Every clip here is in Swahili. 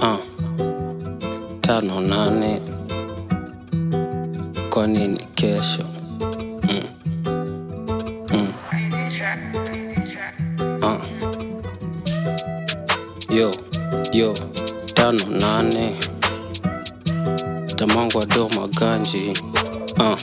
uh, tano nane kwa nini kesho mm. Mm. Uh. yo yo tano nane tamangwa do maganji uh.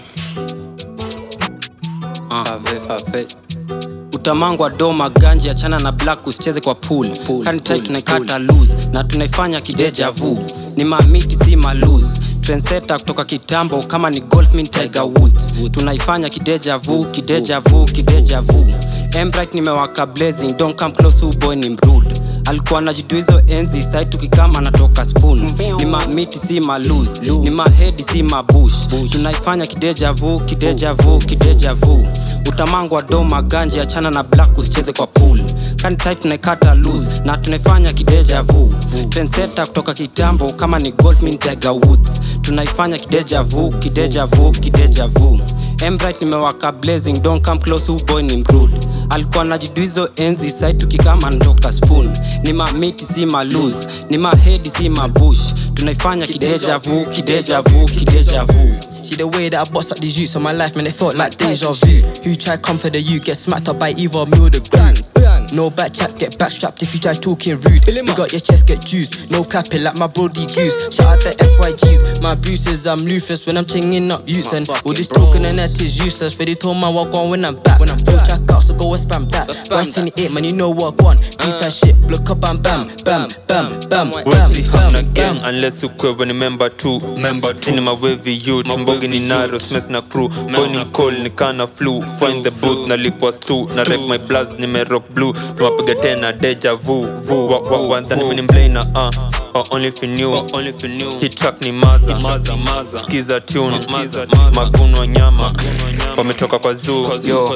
Uh. Ave, ave. utamangwa do maganji achana na black usicheze kwa pool, Pool, kantai pool, tunaikata lose na tunaifanya kideja vu ni mamiti si malose trenseta kutoka kitambo kama ni golfmin tiger woods tunaifanya kideja vu kideja vu kideja vu embright nimewaka blazing don't come close who boy ni mrude alikuwa najidu hizo enzi sai tukikama natoka spoon ni mamiti si malose ni mahedi si mabush tunaifanya kideja vu kideja vu kideja vu utamangwa do maganji achana na black usicheze kwa pool kantai tunaikata lose na tunaifanya kideja vu trenseta kutoka kitambo kama ni goldmin tiger woods tunaifanya kideja vu kideja vu kideja vu embright nimewaka blazing don't come close who boy ni mrude alikuwa najidu hizo enzi sai tukikama ndoka spoon ni mamiti si malose ni mahedi si mabush tunaifanya kideja vu kideja vu kideja vu See the way that I bust up these youths on my life, man, it felt like deja vu. Who try come for the you get smacked up by either me or the groom. No back chat, get backstrapped if you try talking rude. You got your chest get juiced, no capping like my brody goose. Shout out the FYGs, my bruises, I'm Lufus when I'm chinging up youths and all this talking and that is useless. Ready told my walk on when I'm back. When I'm full track out, so go and spam that. Once in it, man, you know what one. Piece of shit, look up and bam, bam, bam, bam, bam, Wezi hamna bam, gang bam. unless ukwewe ni member tu Cinema wavy youth Mbogi ni naro smes na crew Boy ni mkol ni kana flu Find the booth na lipwa stu Na rep my blast ni rock blue Tumapiga tena deja vu vu wa, wa, wa, Ndani mini mblana uh Or only if you knew Hii track ni maza Skiza tune Maguno nyama Wametoka kwa zoo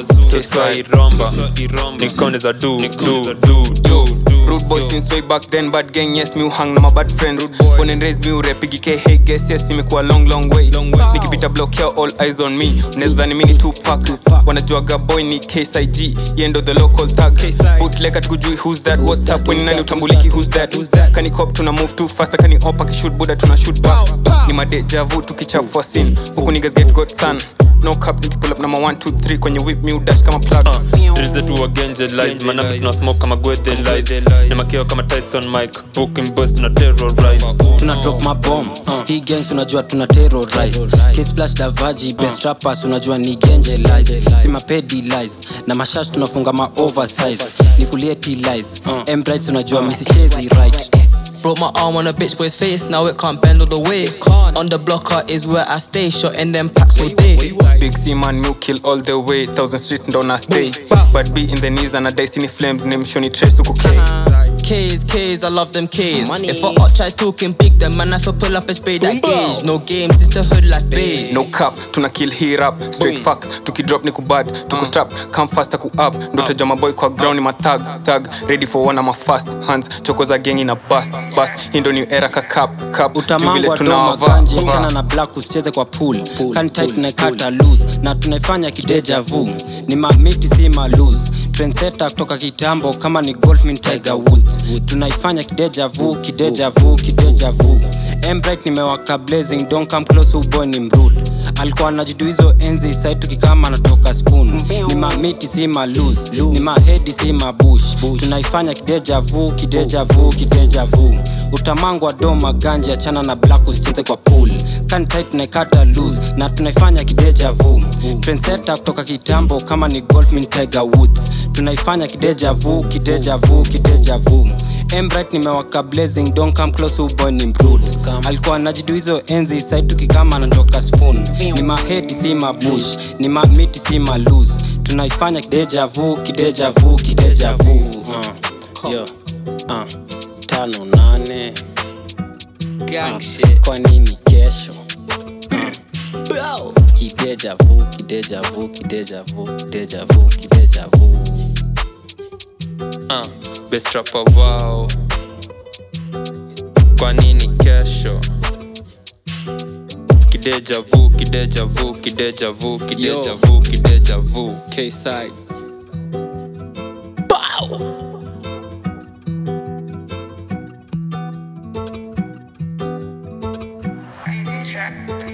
Tosai romba Nikone za do do do do Rude boy since way back then bad gang yes mi uhang na my bad friends born and raised mi urepigike hey guess yes imekuwa long long way nikipita block here all eyes on me unaweza dhani mimi ni Tupac wanajuaga boy ni KSIG yendo the local tag bootleg atukujui who's that what's up when nani utambuliki who's that kani cop tuna move too fast kani opa kishoot buda tuna shoot back ni madeja vu tukichafua scene huku niggas get got sun no cap nikipull up number 1 2 3 kwenye whip mi udash kama plug Drize tu wagenje lies manambi tuna smoke kama gwethe lies ni makeo kama Tyson Mike booking boys tuna terrorize tuna drop mabom hii gangs unajua tuna terrorize kisplash davaji best rappers unajua ni genje lies si mapedi lies na mashash tunafunga ma oversize ni kulieti lies embrights unajua misishezi right Broke my arm on a bitch boy's face, now it can't bend all the way. On the blocker is where I stay, shot in them packs all day. Big C man, milk kill all the way. Thousand streets ndo na stay. But be in the knees and I die sini flames. Name shoni trace uku K. K's, K's, I love them K's. If a up try talking big, then man, I feel pull up and spray that gauge. No games, it's the hood like babe. No cap, tuna kill hii rap. Straight facts, tuki drop ni kubad. Tuko strap, come fast ku up. Ndo taja maboy kwa ground ni matag. Tag, ready for one of my fast hands. Choko za gang ina bust. Bust, hii ndo new era ka cap. Cap, utamangwa doma ganji achana na black usicheze kwa pool kantai tunaikata lose na tunaifanya kideja vu ni mamiti si malose trenseta kutoka kitambo kama ni golfmin tiger woods tunaifanya kideja vu kideja vu kideja vu embright nimewaka blazing don't come close uboy ni mrude alikuwa anajidu hizo enzi sai tukikama natoka spoon ni mamiti si malose ni mahedi si mabush tunaifanya kideja vu kideja vu kideja vu utamangwa do maganji achana na black usicheze kwa pool kantai tunaikata lose na tunaifanya kideja vu trenseta kutoka kitambo kama ni golfmin tiger woods tunaifanya kideja vu kideja vu kideja vu embright nimewaka blazing don't come close uboy ni mrude alikuwa najidu hizo enzi sai tukikama nandoka spoon ni mahedi si mabush ni mamiti si malose tunaifanya kideja vu kideja vu kideja vu uh, yo, uh, tano nane Gang shit. kwa nini kesho kideja vu kideja vu kideja vu kideja vu kideja vu uh, best rapper wao kwa nini kesho kideja vu kideja vu kideja vu kideja vu kideja vu K-side Bow. track.